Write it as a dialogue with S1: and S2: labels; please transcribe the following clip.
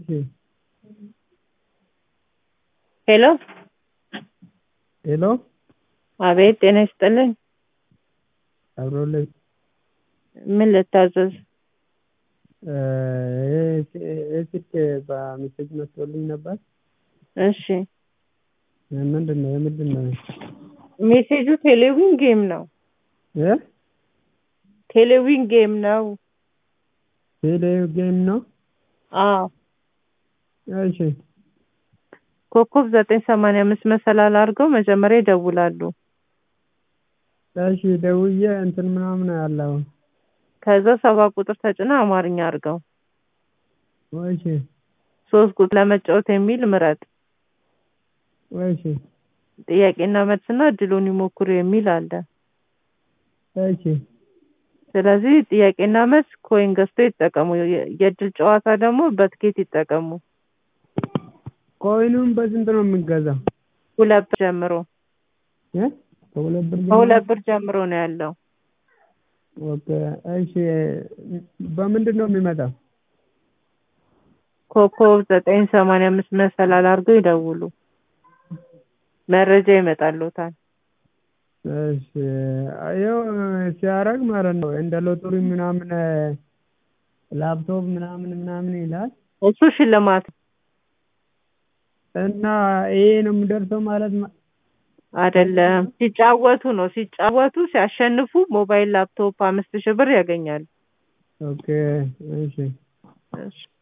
S1: እሺ
S2: ሄሎ
S1: ሄሎ
S2: አቤት ጤና ይስጥልኝ
S1: አብሮልኝ
S2: ምን ልታዘዝ
S1: ይህ ስልክ በሜሴጅ መጥቶልኝ ነበር
S2: እሺ
S1: ምንድን ነው የምንድን ነው
S2: ሜሴጁ ቴሌዊን ጌም ነው
S1: እ
S2: ቴሌዊን ጌም ነው
S1: ቴሌ ጌም ነው
S2: አዎ
S1: እሺ
S2: ኮከብ ዘጠኝ ሰማንያ አምስት መሰላል አድርገው መጀመሪያ ይደውላሉ
S1: እሺ ደውዬ እንትን ምናምን አለው
S2: ከዛ ሰባ ቁጥር ተጭና አማርኛ አድርገው
S1: እሺ
S2: ሶስት ቁጥር ለመጫወት የሚል ምረጥ
S1: እሺ
S2: ጥያቄና መልስና እድሉን ይሞክሩ የሚል አለ
S1: እሺ
S2: ስለዚህ ጥያቄና መልስ ኮይን ገዝተው ይጠቀሙ የ- የእድል ጨዋታ ደግሞ በትኬት ይጠቀሙ
S1: ኮይኑን በስንት ነው የምገዛው
S2: ሁለት ብር ጀምሮ
S1: እ ከሁለት ብር ጀምሮ?
S2: ከሁለት ብር ጀምሮ ነው ያለው
S1: ኦኬ እሺ በምንድን ነው የሚመጣው
S2: ኮከብ ዘጠኝ ሰማንያ አምስት መሰላል አድርገው ይደውሉ መረጃ ይመጣልዎታል
S1: እሺ ይኸው ሲያደርግ ማለት ነው እንደ ሎተሪ ምናምን ላፕቶፕ ምናምን ምናምን ይላል
S2: እሱ ሽልማት ነው
S1: እና ይሄ ነው የሚደርሰው ማለት ነው
S2: አይደለም ሲጫወቱ ነው ሲጫወቱ ሲያሸንፉ ሞባይል ላፕቶፕ አምስት ሺህ ብር ያገኛሉ
S1: ኦኬ እሺ
S2: እሺ